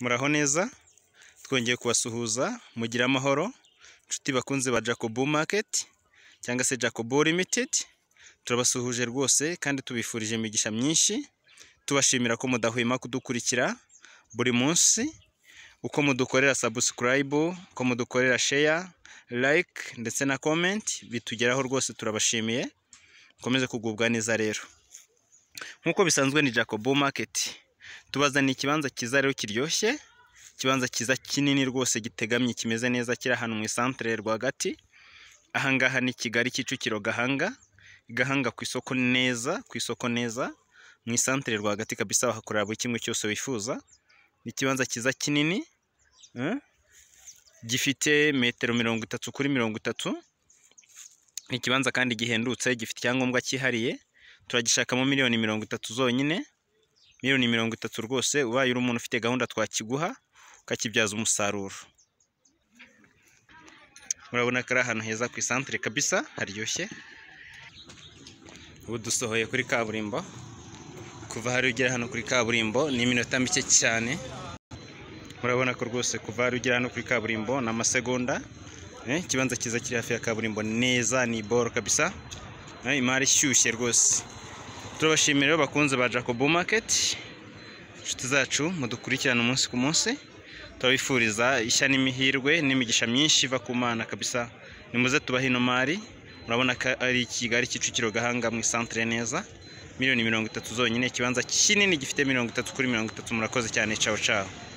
muraho neza twongeye kubasuhuza mugire amahoro inshuti bakunze ba jacobo maketi cyangwa se jacobo limitedi turabasuhuje rwose kandi tubifurije imigisha myinshi tubashimira ko mudahwema kudukurikira buri munsi uko mudukorera sabusikarayibu uko mudukorera sheya layike ndetse na komenti bitugeraho rwose turabashimiye mukomeze kugubwa neza rero nk'uko bisanzwe ni jacobo maketi tubazaniye ikibanza cyiza rero kiryoshye ikibanza cyiza kinini rwose gitegamye kimeze neza kiri ahantu mu isantere rwagati ahangaha ni kigali kicukiro gahanga gahanga ku isoko neza ku isoko neza mu isantere rwagati kabisa wahakorera buri kimwe cyose wifuza ni ikibanza cyiza kinini eh, gifite metero mirongo itatu kuri mirongo itatu ni ikibanza kandi gihendutse gifite icyangombwa cyihariye turagishakamo miliyoni mirongo itatu zonyine miliyoni mirongo itatu rwose ubaye uri umuntu ufite gahunda twakiguha ukakibyaza umusaruro murabona ko ari ahantu heza ku isantere kabisa haryoshye ubu dusohoye kuri kaburimbo kuva hari ugera hano kuri kaburimbo ni iminota mike cyane murabona ko rwose kuva hari ugera hano kuri kaburimbo ni amasegonda Eh, ikibanza cyiza kiri hafi ya kaburimbo neza ni boro kabisa Eh, imari ishyushye rwose turabashimira rero bakunze ba jacobo maketi inshuti zacu mudukurikirane umunsi ku munsi turabifuriza ishya n'imihirwe n'imigisha myinshi iva ku mana kabisa nimuze tubahe ino mari murabona ko ari kigali kicukiro gahanga mu isantere neza miliyoni mirongo itatu zonyine ikibanza kinini gifite mirongo itatu kuri mirongo itatu murakoze cyane cawo cawo